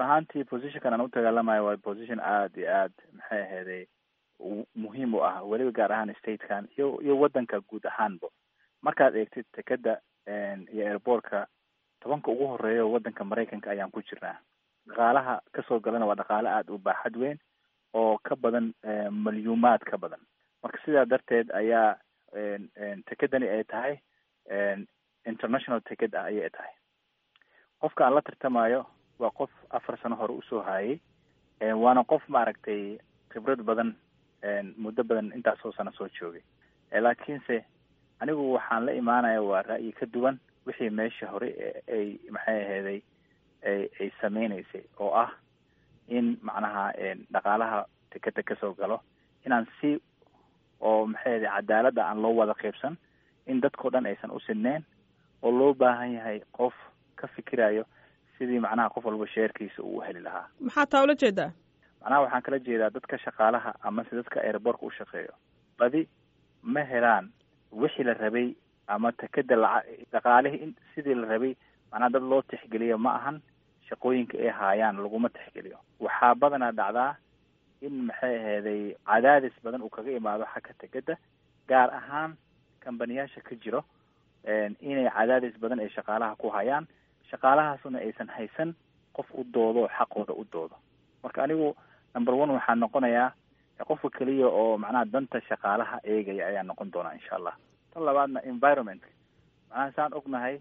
ahaantii positionkan aan u dagaalamayo waa position aada iyo aad maxay aheeday muhiim u ah weliba gaar ahaan statekan iyo iyo waddanka guud ahaanba markaad eegtid tekeda iyo airbortka tobanka ugu horeeya waddanka maraykanka ayaan ku jirnaa dhaqaalaha kasoo galana waa dhaqaale aada u baaxad weyn oo ka badan malyuumaad ka badan marka sidaa darteed ayaa tekedani ay tahay international teked ah ayay tahay qofka aan la tartamayo waa qof afar sano hore usoo haayay waana qof maaragtay khibrad badan muddo badan intaasoo sano soo joogay laakiinse anigu waxaan la imaanaya waa ra'yi ka duwan wixii meesha hore ay maxay aheeday ay ay sameynaysay oo ah in macnaha dhaqaalaha tekeda kasoo galo inaan si oo maxay aheday cadaaladda aan loo wada qaybsan in dadkao dhan aysan u sineen oo loo baahan yahay qof ka fikirayo sidii macnaha qof walba sheerkiisa uu heli lahaa maxaa taa ula jeedaa macnaha waxaan kala jeedaa dadka shaqaalaha amase dadka airbortka u shaqeeyo badi ma helaan wixii la rabay ama tekeda laca dhaqaalihii in sidii la rabay macnaha dad loo tixgeliyo ma ahan shaqooyinka ay haayaan laguma tixgeliyo waxaa badanaa dhacdaa in maxay aheeday cadaadis badan uu kaga imaado xagga tekeda gaar ahaan kambaniyaasha ka jiro inay cadaadis badan ay shaqaalaha ku hayaan shaqaalahaasuna aysan haysan qof u doodo xaqooda u doodo marka anigu number one waxaa noqonayaa qofka keliya oo macnaha danta shaqaalaha eegaya ayaa noqon doonaa insha allah tan labaadna environmentka macnaha saan ognahay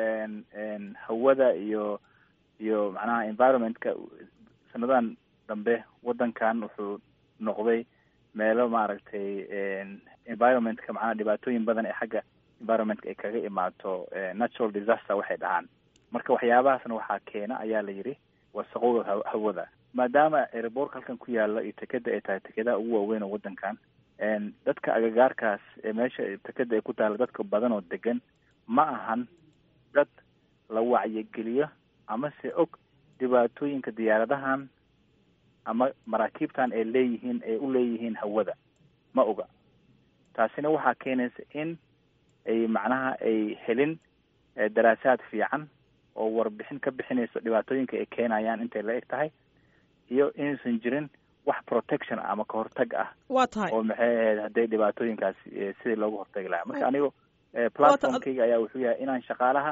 hawada iyo iyo macnaha environmentka sanadadan dambe waddankan wuxuu noqday meelo maaragtay environmentka macnaha dhibaatooyin badan ee xagga environmentka ay kaga imaato natural disaster waxay dhahaan marka waxyaabahaasna waxaa keena ayaa la yidhi wasaqowga hawada maadaama airbortka halkan ku yaala iyo tekeda ay tahay tekedaha ugu waaweyn oo waddankan dadka agagaarkaas ee meesha tekeda ay ku taala dadka badan oo degan ma ahan dad la wacyigeliyo amase og dhibaatooyinka diyaaradahan ama maraakiibtan ay leeyihiin ay u leeyihiin hawada ma oga taasina waxaa keenaysa in ay macnaha ay helin daraasaad fiican oo warbixin ka bixinayso dhibaatooyinka ay keenayaan intay la eg tahay iyo inaysan jirin wax protection ama kahortag ah waa tahay oo maxay ahayd hadday dhibaatooyinkaas sidii loogu hortagi lahaa marka anigu platformkayga ayaa wuxuu yahay inaan shaqaalaha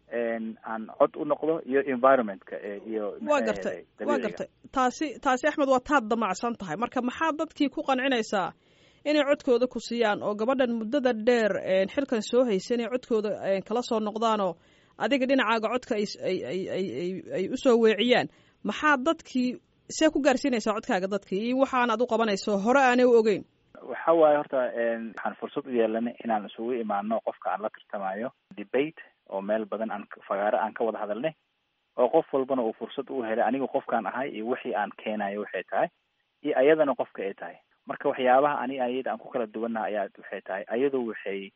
aan cod u noqdo iyo environmentka iyo waa gartay waa gartay taasi taasi axmed waa taad damacsan tahay marka maxaa dadkii ku qancinaysaa inay codkooda ku siiyaan oo gabadhan muddada dheer xilkan soo haysa inay codkooda kala soo noqdaanoo adiga dhinacaaga codka ay ay ay ay ay usoo weeciyaan maxaa dadkii see ku gaarsiinaysaa codkaaga dadkii iyo waxaan ad u qabanayso hore aanay u ogeyn waxa waaye horta waxaan fursad u yeelanay inaan isugu imaano qofka aan la tartamayo debate oo meel badan aan fagaaro aan ka wada hadalnay oo qof walbana uu fursad u helay anigu qofkaan ahay iyo wixii aan keenayo waxay tahay iyo ayadana qofka ay tahay marka waxyaabaha ani ayada aan ku kala duwannaha ayaa waxay tahay ayadu waxay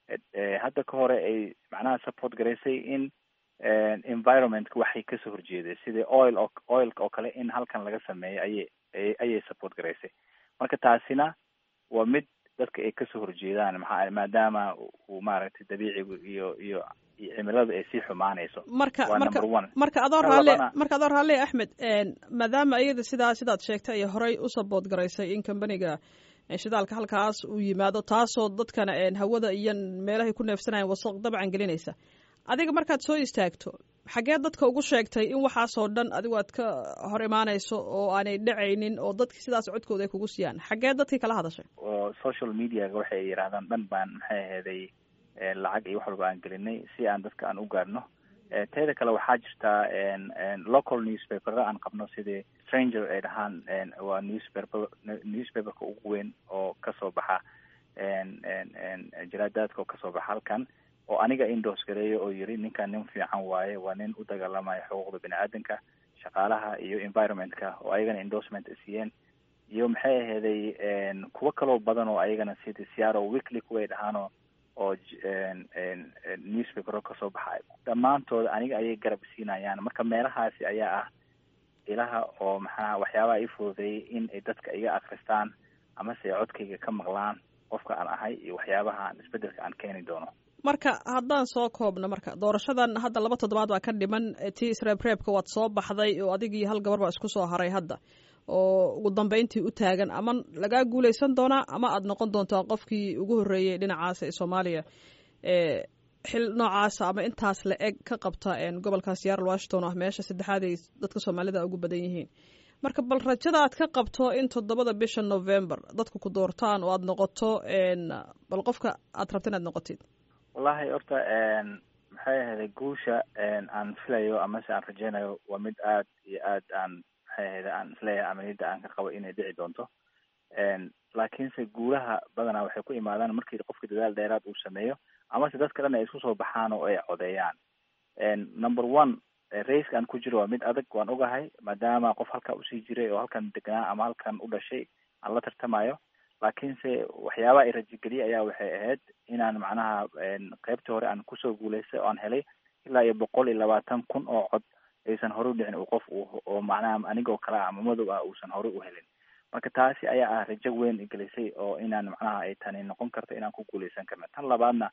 hadda ka hore ay macnaha support garaysay in environmentka waxay kasoo horjeeday sidii oil o oilka oo kale in halkan laga sameeyo ayay ayay support garaysay marka taasina waa mid dadka ay kasoo horjeedaan maxaa maadaama uu maaragtay dabiicigu iyo iyo iyo cimiladu ay sii xumaanayso marka waa marka number one marka adoo Tan raalle labana- marka adoo raalle axmed maadaama iyada sidaa sidaad sheegtay ay horey u sabood garaysay in kambaniga shidaalka halkaas uu yimaado taasoo dadkana een, hawada iyo meelahay ku neefsanayaan wasaq dabcan gelinaysa adiga markaad soo istaagto xaggee dadka ugu sheegtay in waxaasoo dhan adigu aad ka hor imaanayso oo aanay dhacaynin oo dadki sidaas codkooda ay kugu siiyaan xaggee dadkii kala hadashay oo social mediaga waxay yidhahdaan dhan baan maxay aheeday eh, lacag iyo wax walba aan gelinay si aan dadka aan u gaarno Eh, teeda kale waxaa jirtaa en- en local newspaperra aan qabno sidii stranger ay dhahaan en, waa newspaper newspaperka ugu weyn oo kasoo baxa en- en- en jaraadaadka oo kasoo baxa halkan oo aniga indoors gareeyo oo yiri ninkan nin fiican waaye waa nin u dagaalamaya xuquuqda bini aadanka shaqaalaha iyo environmentka oo ayagana endorsement ay siiyeen iyo maxay aheeday en, kuwo kaloo badan oo ayagana sidii seattle weekly kuway dhahaanoo oo j- en- en- en newspaper kasoo baxa dhammaantood aniga ayay garab siinayaan marka meelahaasi ayaa ah ilaha oo maxaa waxyaabaha ii fududeeyay in ay dadka iga akristaan amase ay codkayga ka maqlaan qofka aan ahay iyo waxyaabaha aan isbedelka aan keeni doono marka haddaan soo koobno marka doorashadan hadda laba toddobaad baa ka dhiman tii isreebreebka waad soo baxday oo adigii hal gabar baa isku soo haray hadda oo ugu dambeyntii u taagan ama lagaa guuleysan doonaa ama aada noqon doontaa qofkii ugu horreeyey dhinacaas ee soomaaliya ee xil noocaasa ama intaas la eg ka qabta gobolkaas yaral washington ah meesha saddexaad ay dadka soomaalida ugu badan yihiin marka bal rajada aad ka qabto in toddobada bisha november dadku ku doortaan oo aada noqoto bal qofka aad rabta inaad noqotid wallahi horta maxay ahayday guusha aan filayo amase aan rajeynayo waa mid aad iyo aad aan maxay ahayda aan isleeyahay amaliyadda aan ka qabo inay dhici doonto laakiinse guulaha badanaa waxay ku imaadaan markii qofka dadaal dheeraad uu sameeyo amase dadka dhan ay isku soo baxaan oo ay codeeyaan number one raiska aan ku jiro waa mid adag waan ogahay maadaama qof halkaa usii jiray oo halkan degnaa ama halkan u dhashay aan la tartamayo laakiinse waxyaabaha i rajigeliye ayaa waxay ahayd inaan macnaha qeybtii hore aan kusoo guuleystay oo aan helay ilaa iyo boqol iyo labaatan kun oo cod aysan hore u dhicin uu qof oo macnaha anigoo kale ah ama madow ah uusan hore u helin marka taasi ayaa ah rajo weyn igelisay oo inaan macnaha ay tani noqon karto inaan ku guuleysan karna tan labaadna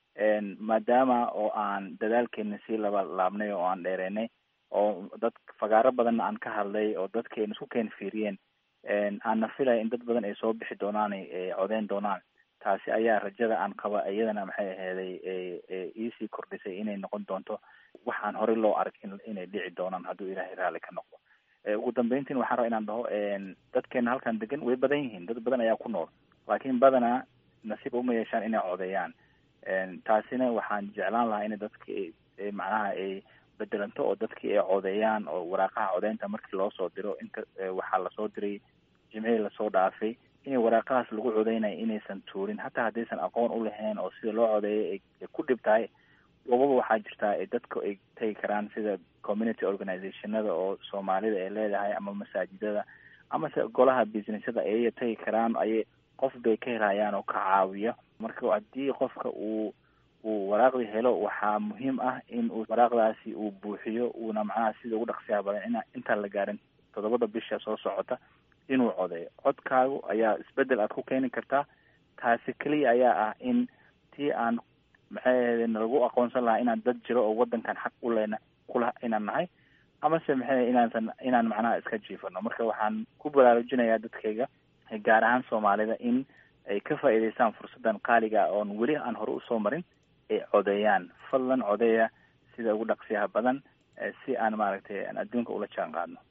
maadaama oo aan dadaalkeena sii laba laabnay oo aan dheereynay oo dad fagaaro badanna aan ka hadlay oo dadkeena isku keen fiiriyeen aanna filaya in dad badan ay soo bixi doonaan ay codeyn doonaan taasi ayaa rajada aan qaba iyadana maxay aheeday iisii kordhisay inay noqon doonto waxaan horey loo arag inay dhici doonaan hadduu ilaahay raalli ka noqdo ugu dambeyntiin waxaan raba inaan dhaho dadkeena halkan degan way badan yihiin dad badan ayaa ku nool laakiin badanaa nasiib uma yeeshaan inay codeeyaan taasina waxaan jeclaan lahaa in dadka macnaha ay bedelanto oo dadkii ay codeeyaan oo waraaqaha codeynta markii loo soo diro inta waxaa lasoo diray jimcihii lasoo dhaafay inay waraaqahaas lagu codeynaya inaysan tuurin hataa haddaysan aqoon u lahayn oo sida loo codeeyay ay ku dhib tahay wababa waxaa jirtaa ay dadku ay tegi karaan sida community organizationada oo soomaalida ay leedahay ama masaajidada amase golaha businessyada ayay tegi karaan ayay qof bay ka helayaan oo ka caawiya marka haddii qofka uu uu waraaqdii helo waxaa muhiim ah in uu waraaqdaasi uu buuxiyo uuna macnaha sida ugu dhaqsiyaha badan in intaan la gaarin toddobada bisha soo socota inuu codeeyo codkaagu ayaa isbedel aad ku keeni kartaa taasi keliya ayaa ah in tii aan maxay ahayde nalagu aqoonsan lahaa inaan dad jiro oo waddankan xaq u lena kula inaan nahay amase maxay inaansan inaan macnaha iska jiifano marka waxaan ku baraarujinayaa dadkayga gaar ahaan soomaalida in ay ka faa'iidaystaan fursaddan qaaliga oon weli aan hore usoo marin ay codeeyaan fadlan codeeya sida ugu dhaqsiyaha badan si aan maaragtay aan adduunka ula jaan qaadno